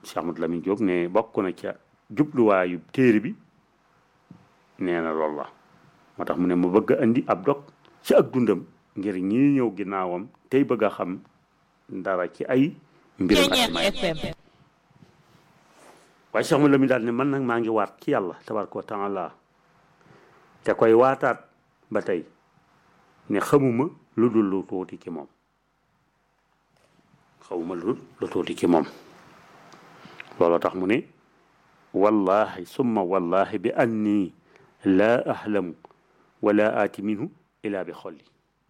Cheikh Amadou Lamine Diop ne bokk na ca jubluwaayu téere bi nee na loolu la moo tax mu ne mu bëgg a indi ab dog ci ak dundam ngir ñii ñëw ginnaawam tey bëgg a xam dara ci ay mbiram ak FM waaye Cheikh Amadou Lamine daal ne man nag maa ngi waat ci yàlla tabaraka wa taala te koy waataat ba tey ne xamuma lu dul lu tuuti ci moom xamuma lu dul lu tuuti ci moom looloo tax mu ne wallahi summa wallahi bi anni laa ahlamu wala aati minhu ila bi xolli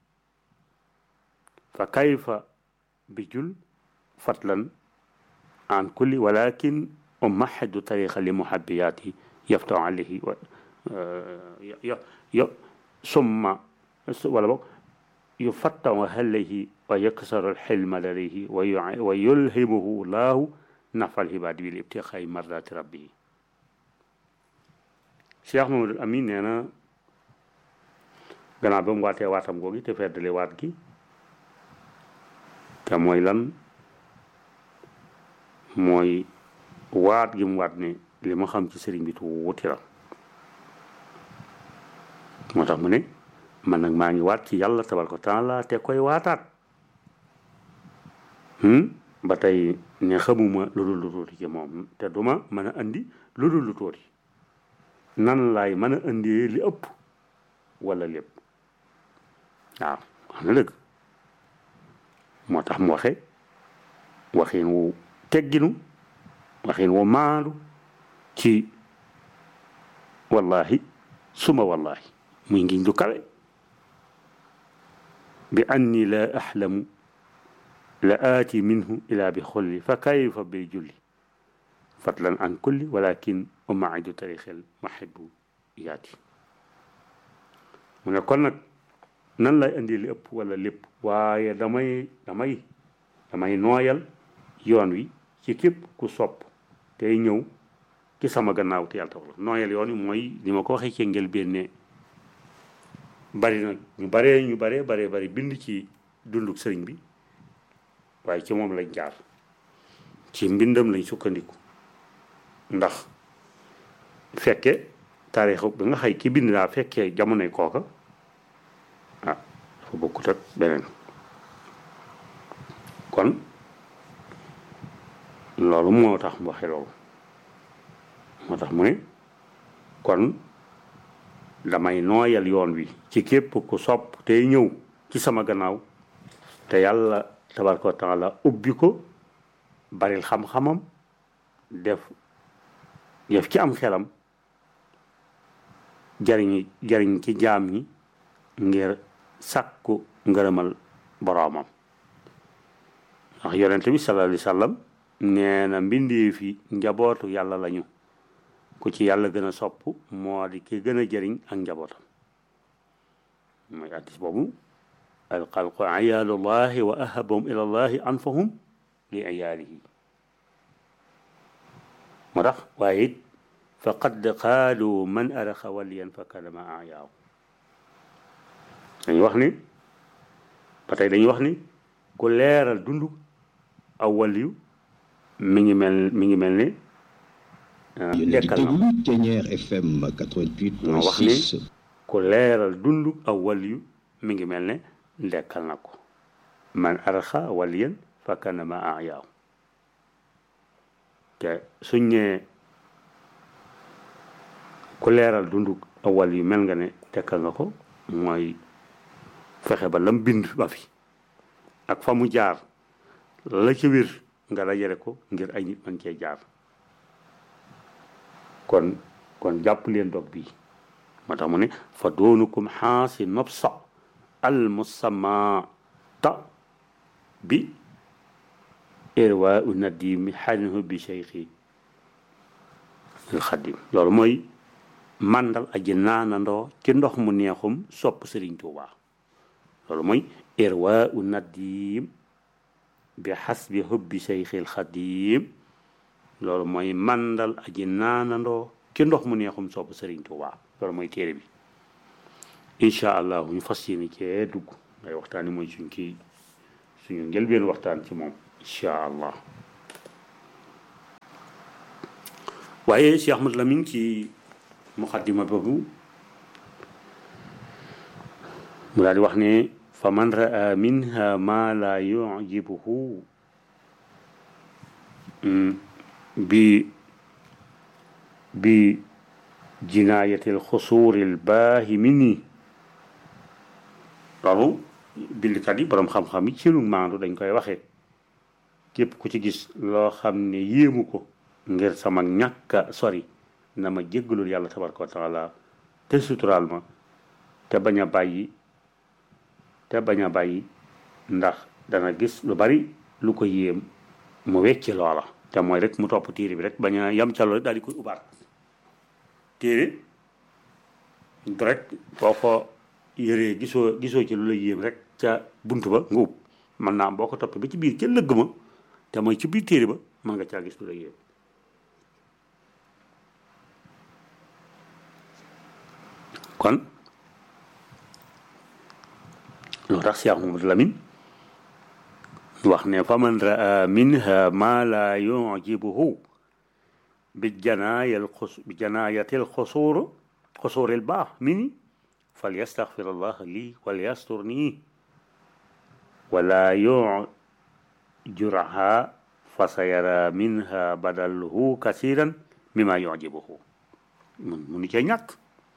fa kayfa bi jul fatlan an kulli walakin umahidu tariqa li muhabbiyaati yaftahu alayhi wa yo yo summa wala boog yufattahu alayhi wa yaksaru alxilma ladayhi wa yulhimuhu laahu nafal xibaadi bil ibtixaay mardati rabbihi Cheikh Mamadou Amin nee na gannaaw ba mu waatee waatam googi te feddale waat gi te mooy lan mooy waat gi mu waat ne li ma xam ci sëriñ bi tuuti la moo tax mu ne man nag maa ngi waat ci yàlla tabaraka taala te koy waataat ba tey ne xamuma lu dul lu tuuti ci moom te duma mën a andi lu dul lu tuuti nan laay mën a andi li ëpp wala lépp waaw wax na dëgg moo tax mu waxe waxin wu tegginu waxin wu maandu ci wallahi suma wallahi muy ngiñ du kawe bi anni la ahlamu la aati minhu ila bi xolli fa kayfa bi julli fatlan an kulli walakin umaidu tarixel mahibu yaati mu ne kon nag nan lay indi li ëpp wala lépp waaye damay damay damay nooyal yoon wi ci képp ku sopp tey ñëw ci sama gannaaw te yàlla tax nooyal yoon wi mooy li ma ko waxee ci njëlbéen ne bari na ñu baree ñu baree baree bari bind ci dunduk sëriñ bi waaye ci moom lañ jaar ci mbindam lañ sukkandiku ndax fekke taarixu bi nga xay ki bind daa fekkee jamonoy kooka ah dafa bokkut ak beneen kon loolu moo tax mu waxe loolu moo tax mu ne kon damay nooyal yoon wi ci képp ku sopp tey ñëw ci sama gannaaw te yàlla tabaraka wa taala ubbi ko baril xam-xamam def def ci am xelam jariñ jariñ ci jaam ñi ngir sàkku ngërëmal boroomam ndax yonent bi sallallahu alayhi wa sallam nee na mbindee fi njabootu yàlla lañu ku ci yàlla gën a sopp moo di ki gën a jëriñ ak njabootam mooy addis boobu alxalqu ayaalullahi wa ahabahum ila llahi anfahum li ayaalihi moo tax waaye it faqad qaalu man araxa waliyan fa kalama ayaaw dañuy wax ni ba tey dañuy wax ni ku leeral dund aw waliyu mi ngi mel mi ngi mel ni dekkal na ko Thiéniere FM 88.6 moo wax ni ku leeral dund aw waliyu mi ngi mel ne dekkal na ko man araxa waliyan fa kalama ayaaw te suñ ñee ku leeral dundu awal yu mel nga ne tekkal nga ko mooy fexe ba lam bind ba fi ak fa mu jaar la ci wér nga dajale ko ngir ay nit man cee jaar kon kon jàpp leen dog bii moo tax mu ne fa doonukum xaasi nobsa al musamata bi irwa u nadimi xalinhu bi cheikhi al xadim loolu mooy màndal aji naanandoo ci ndox mu neexum sopp sëriñ Tuuba loolu mooy irwa u nadim bi xasbi hubbi cheikhi al xadim loolu mooy màndal aji naanandoo ci ndox mu neexum sopp sëriñ Tuuba loolu mooy téere bi incha allah ñu fas yéene cee dugg ngay waxtaan yi mooy suñ kii suñu njëlbeen waxtaan ci moom incha allah waaye Cheikh Ahmad Lamine ci muqaddima boobu mu daal di wax ne fa man raa minha ma la yujibuhu bi bi jinaayatil xusuuril baahimini loolu bindkat yi boroom xam-xam yi ci lu maandu dañ koy waxee képp ku ci gis loo xam ne yéemu ko ngir sama ñàkka sori na ma jéggalul yàlla tabaraka wa taala te suturaal ma te bañ a bàyyi te bañ a bàyyi ndax dana gis lu bari lu ko yéem mu wecci loola te mooy rek mu topp téere bi rek bañ a yam ca loolu daal di koy ubaat téere rek boo ko yëree gisoo gisoo ci lu la yéem rek ca bunt ba nga ub man naa am boo ko toppee ba ci biir ca lëgg ma te mooy ci biir téere ba mën nga caa gis lu la yéem kon loo tax Cheikh Mamadou Lamine wax ne fa man raa minha ma la yujibuhu bi janaayal xus bi janaayatil xusuur xusuuril baax mini fal yastaxfir allah lii wal yastur nii wala yujuraha fa sayara minha badalhu kasiran mima yujibuhu mun munu cee ñàkk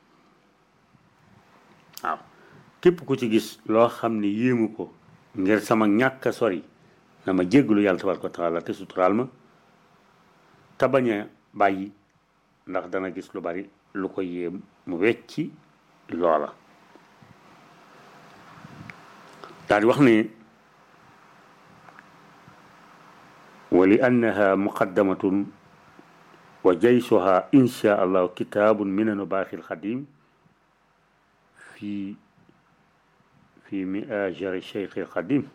waaw képp ku ci gis loo xam ne yéemu ko ngir sama ñàkk a sori na ma jéggalu yàlla tabaraka wa taala te suturaal ma te bañ a bàyyi ndax dana gis lu bari lu ko yéem mu wecci loola daal di wax ne wa li annaha muqaddamatun wa jaysuha insha allahu kitaabun minanu baaxil xadim في في مآجر الشيخ القديم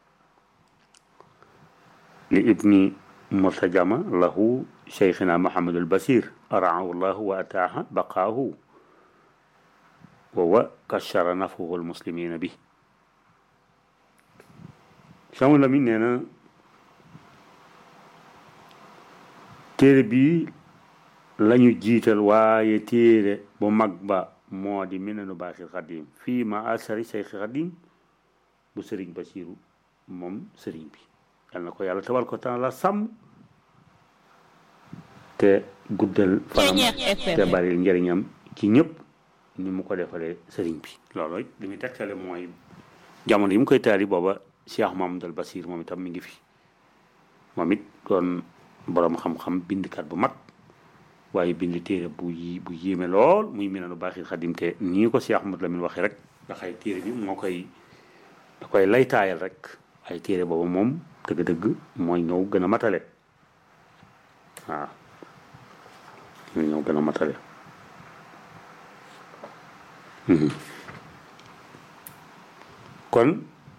لابن مرتجمة له شيخنا محمد البصير أرعاه الله وأتاه بقاه وكشر نفه المسلمين به شامل مننا تربي لن يجيت الواية تير بمقبأ moo di minanu baaxil xadim fii ma asari sayxi xadim bu sëriñ basiru moom sëriñ bi yal na ko yàlla tabal ko temps la sàmm te guddal fanam te bari njëriñam ci ñëpp ni mu ko defalee sëriñ bi loolu it li muy tegtale mooy jamono yi mu koy taali booba Cheikh Mamadou Basir moom itam mi ngi fi moom it doon boroom xam-xam bindkat bu mag waaye bind téere bu yi bu yéeme lool muy minanu baaxil xadim te nii ko Cheikh Ahmad Lamine waxee rek ndax ay téere bi moo koy da koy laytaayal rek ay téere boobu moom dëgg-dëgg mooy ñëw gën a matale waaw mooy ñëw gën a matale kon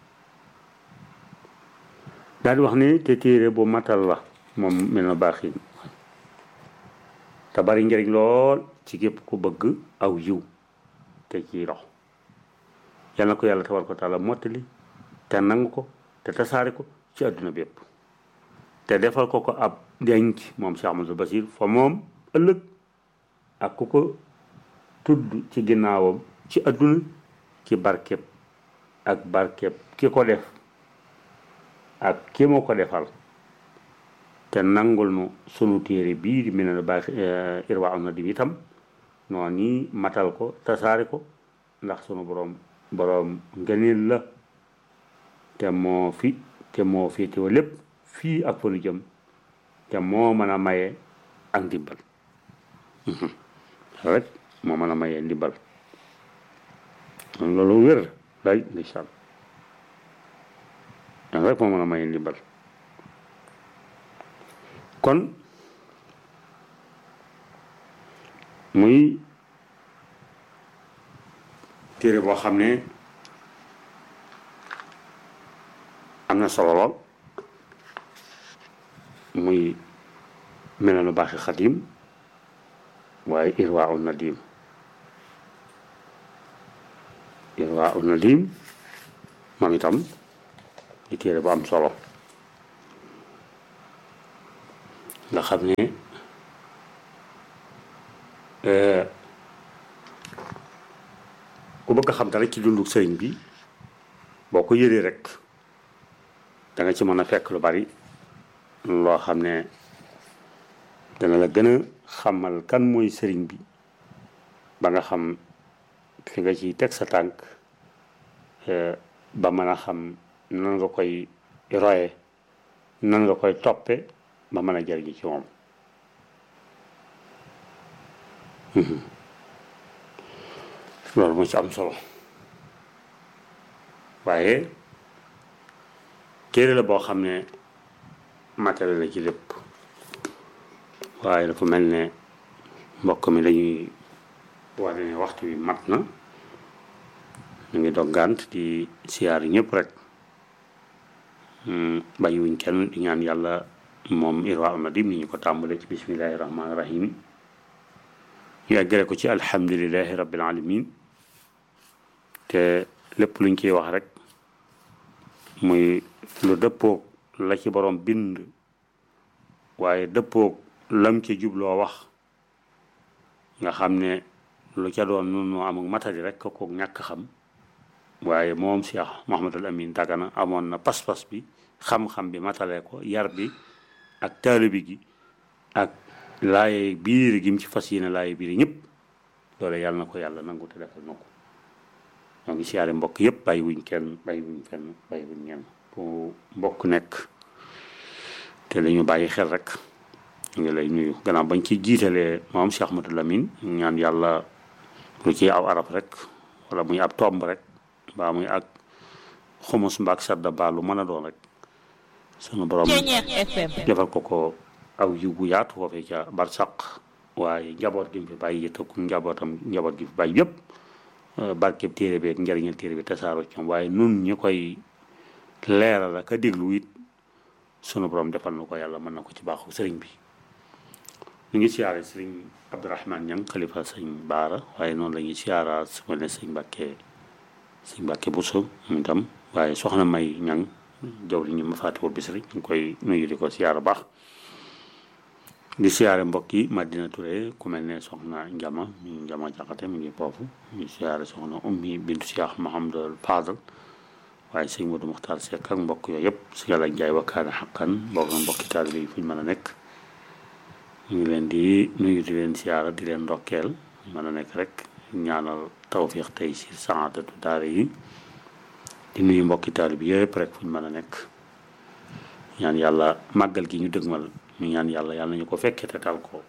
daal di wax ni te téere bu matal la moom minanu baaxil te bari njëriñ lool ci képp ku bëgg aw yiw te ciy dox yal na ko yàlla tabaraka wa taala mottali te nangu ko te tasaare ko ci àdduna bépp te defal ko ko ab denc moom Cheikh Amadou Basir fa moom ëllëg ak ku ko tudd ci ginnaawam ci àdduna ci barkeb ak barkeb ki ko def ak ki mu ko defal te nangul nu sunu téere bii di mel ne baax irwa am na di itam noonu nii matal ko tasaare ko ndax sunu boroom boroom ngëneel la te moo fi te moo féetewa lépp fii ak fa nu jëm te moo mën a maye ak ndimbal rek moo mën a maye ndimbal loolu wér lay ndeysaan rek moo mën a maye ndimbal kon muy téere boo xam ne am na solo lool muy melanu baaxi xadim waaye irwaa u nadim irwaa u nadim moom itam di téere bu am solo nga xam ne ku bëgg a xam dara ci dundu sëriñ bi boo ko yëree rek da nga ci mën a fekk lu bari loo xam ne dana la gën a xamal kan mooy sëriñ bi ba nga xam fi nga ciy teg sa tànk ba mën a xam nan nga koy roye nan nga koy toppe ba mën a jariñu ci moom loolu moo ci am solo waaye téere la boo xam ne matériel la ci lépp waaye dafa mel ne mbokk mi dañuy wane ne waxtu bi mat na ñu ngi doggant di siyaar ñëpp rek bàyyiwuñ kenn di ñaan yàlla moom irwa alnadim ni ñu ko tàmbale ci bismillahi rahmaani rahim ñu eggale ko ci alhamdulilahi rabbil alamin te lépp luñ ciy wax rek muy lu dëppoog la ci borom bind waaye dëppoog lam ci jubloo wax nga xam ne lu ca doon nun noo amuk matadi rek ko ñàkk xam waaye moom Cheikh Mouhamadul Amin Dagana amoon na pas-pas bi xam-xam bi matale ko yar bi ak taalibi gi ak laaye biir gi mu ci fas yéene laaye biir ñëpp loolu yàlla na ko yàlla nangu te defal na ko ñoo ngi siyaare mbokk yëpp bàyyi wuñ kenn bàyyi wuñ fenn bàyyi wuñ ñenn fu mbokk nekk te dañu bàyyi xel rek ñu ngi lay nuyu gannaaw bañ ci jiitalee moom Cheikh Ahmadou Lamine ñaan yàlla lu ci aw arab rek wala muy ab tomb rek mbaa muy ak xumus mbaak sadda baa lu mën a doon rek sunu borom defal ko ko aw yiw bu yaatu foofee ca barsaq waaye njaboot gi mu fi bàyyi yëttaku njabootam njaboot gi fi bàyyi yëpp barkeb téere bi ak njariñal téere bi tasaaroo ci ñoom waaye nun ñi koy leeral ak a déglu it sunu borom defal na ko yàlla mën na ko ci baaxu sëriñ bi ñu ngi siyaare sëriñ Abdourahman Ñang xalifa sëñ Baara waaye noonu la ñuy siyaara su ma ne sëñ Mbàkke sëñ Mbàkke Buso mu itam waaye soxna May Ñang jaw li ñu ma fàttewul bis rek ñu ngi koy nuyu di ko siyaara baax di siyaare mbokk yi Madina Touré ku mel ne soxna Njama mi Njama Jaxate mi ngi foofu ñu siyaare soxna Ummi bintu Cheikh Mahamadul Fadal waaye sëñ Modou Muxtaar Seck ak mbokk yooyu yëpp si yàlla njaay wakkaane xaqan mbokk mbokki taalibe yi fu ñu mën a nekk ñu ngi leen di nuyu di leen siyaara di leen ndokkeel mën a nekk rek ñaanal tawfiix tey si saadatu daara yi di nuyu mbokki taalibe bi yëpp rek fu ñu mën a nekk ñaan yàlla màggal gi ñu dëgmal ñu ñaan yàlla yàlla nañu ko fekkee te tal ko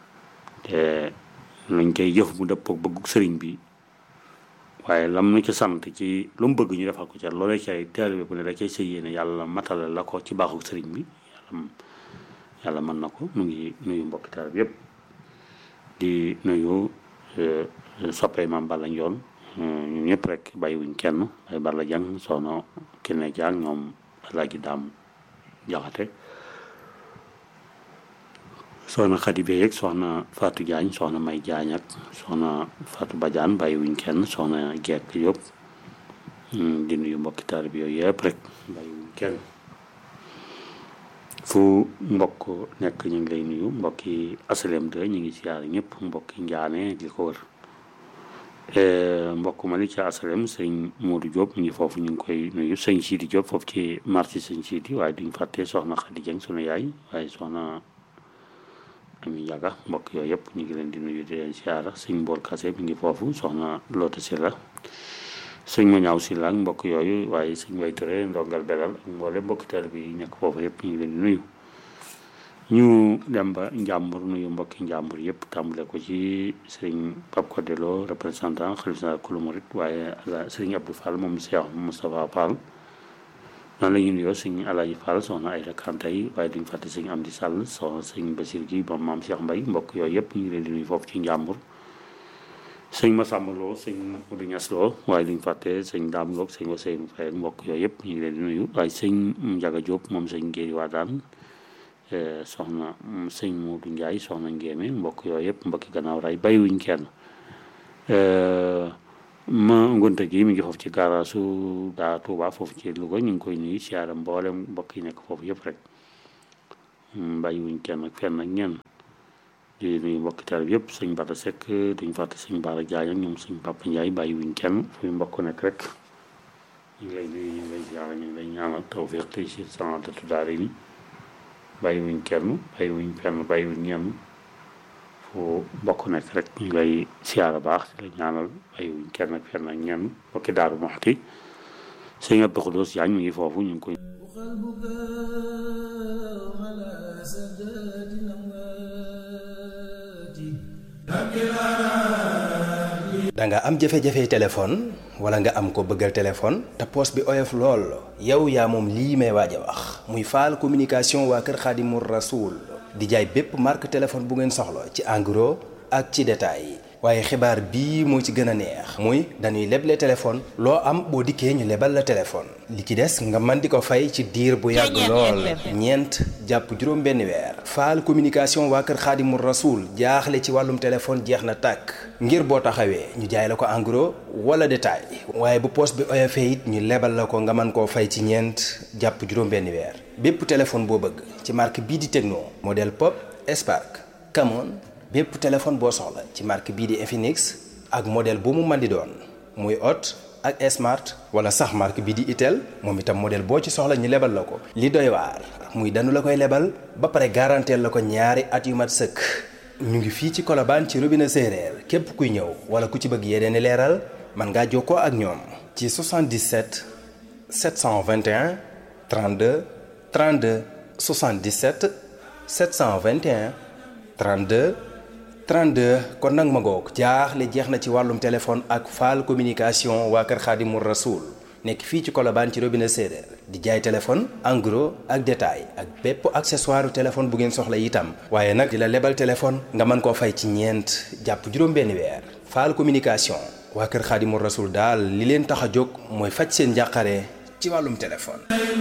te luñ koy jëf mu dëppook bëggu sëriñ bi waaye lam nu ci sant ci lu mu bëgg ñu defal ko ca loolee cay taalibe bu ne da cay sa yéene yàlla matale la ko ci baaxu sëriñ bi yàlla yàlla mën na ko mu ngi nuyu mbokki taalibe yëpp di nuyu soppee maam Balla Njoon ñun ñëpp rek bàyyiwuñ kenn bay Balla Jang soxna Kine Jang ñoom Alaaji Daam Jaxate soxna Xadi Bey ak soxna Fatou Diagne soxna May Diagne ak soxna Fatou Badiane bàyyiwuñ kenn soxna Gekk yëpp di nuyu mbokki taalibe yooyu yëpp rek bàyyiwuñ kenn fu mbokk nekk ñu ngi lay nuyu mbokki asalem de ñu ngi siyaare ñëpp mbokki njaane li ko wër mbokk ma li ci asalem sëñ Modou Diop ñu ngi foofu ñu ngi koy nuyu sëñ Sidi Diop foofu ci marché sëñ Sidi waaye duñ fàtte soxna Khady Dieng sunu yaay waaye soxna Ami Ndiaga mbokk yooyu yëpp ñu ngi leen di nuyu di leen siyaara sëñ Mbool Kase mi ngi foofu soxna Loota Silla sëñ ma ñaaw si laag mbokk yooyu waaye sëñ way ture ndongal belal ak mboole mbokki teel bi nekk foofu yëpp ñu ngi leen di nuyu ñu dem ba njàmbur nuyu mbokki njàmbur yëpp tàmbale ko ci sëriñ Pape Codelo représentant xalif sa kulu murit waaye sëriñ Abdou Fall moom Cheikh Moustapha Fall noonu la ñu nuyoo sëñ Alaaji Fall soxna ay rakante yi waaye duñ fàtte sëñ Amdi Sall soxna sëñ Basir gi moom maam Cheikh Mbay mbokk yooyu yëpp ñu ngi leen di nuyu foofu ci njàmbur sëñ Masamba Lo sëñ Modou Niass Lo waaye duñ fàtte sëñ Daam Lo sëñ Ousseynou Faye ak mbokk yooyu yëpp ñu ngi leen di nuyu waaye sëñ Njaga Diop moom sëñ Géeri Waadaan soxna sëñ Modou Ndiaye soxna Ngéeme mbokk yooyu yëpp mbokki gannaaw ray bàyyiwuñ kenn ma ngonte gi mi ngi foofu ci gaaraasu daa Tuuba foofu ci Louga ñu ngi koy nuyu siyaara mboolem mbokk yi nekk foofu yëpp rek bàyyiwuñ kenn ak fenn ak ñenn di nuyu mbokki taal yëpp sëñ Bada Seck duñ fàtte sëñ Baara Diagne ak ñoom sëñ Papa Ndiaye bàyyi wuñ kenn fu mbokk nekk rek ñu ngi lay nuyu ñu ngi lay ziara ñu ngi lay ñaanal tawfiq tey si sanadatu daara ni bàyyi wuñ kenn bàyyi wuñ fenn bàyyi wuñ ñenn fu mbokk nekk rek ñu ngi lay siyaara baax di la ñaanal bàyyi wuñ kenn ak fenn ak ñenn mbokki Daaru Muxti sëñ Abdou Khoudous Diagne mi ngi foofu ñu ngi koy da nga am jafe-jafe téléphone wala nga am ko bëggal téléphone te poos bi oyof lool yow yaa moom lii may waaj a wax muy faal communication waa kër Xaadimu Rasuul di jaay bépp marque téléphone bu ngeen soxla ci en gros ak ci détail waaye xibaar bii moo ci gën a neex muy dañuy leble téléphone loo am boo dikkee ñu lebal la téléphone li ci des nga mën di ko fay ci diir bu yàgg lool ñeent jàpp juróom benn weer faal communication waa kër xaadimu rasuul jaaxle ci wàllum téléphone jeex na tàkk ngir boo taxawee ñu jaay la ko en gros wala détail waaye bu poos bi oyofee it ñu lebal la ko nga mën koo fay ci ñeent jàpp juróom benn weer bépp téléphone boo bëgg ci marque bii di Tecno modèle Pop Spark Camon bépp téléphone boo soxla ci marque bii di Infinix ak modèle bu mu mën di doon muy Hot ak Smart wala sax marque bii di Itel moom itam modèle boo ci soxla ñu lebal la ko. li doy waar muy danu la koy lebal ba pare garanteel la ko ñaari at yu mat sëkk ñu ngi fii ci Colobane ci robinet séeréer képp kuy ñëw wala ku ci bëgg yeneen i leeral mën ngaa jokkoo ak ñoom. ci 77 721 32 32 77 721 32. 32 kon nag ma ngoog jaaxle jeex na ci wàllum téléphone ak faal communication waa kër Xaadimu Rasuul nekk fii ci Colobane ci robinet séeréer di jaay téléphone en gros ak détail ak bépp accessoire téléphone bu ngeen soxla itam waaye nag di la lebal téléphone nga mën koo fay ci ñeent jàpp juróom-benni weer faal communication waa kër Xaadimu Rasuul daal li leen tax a jóg mooy faj seen njàqare ci wàllum téléphone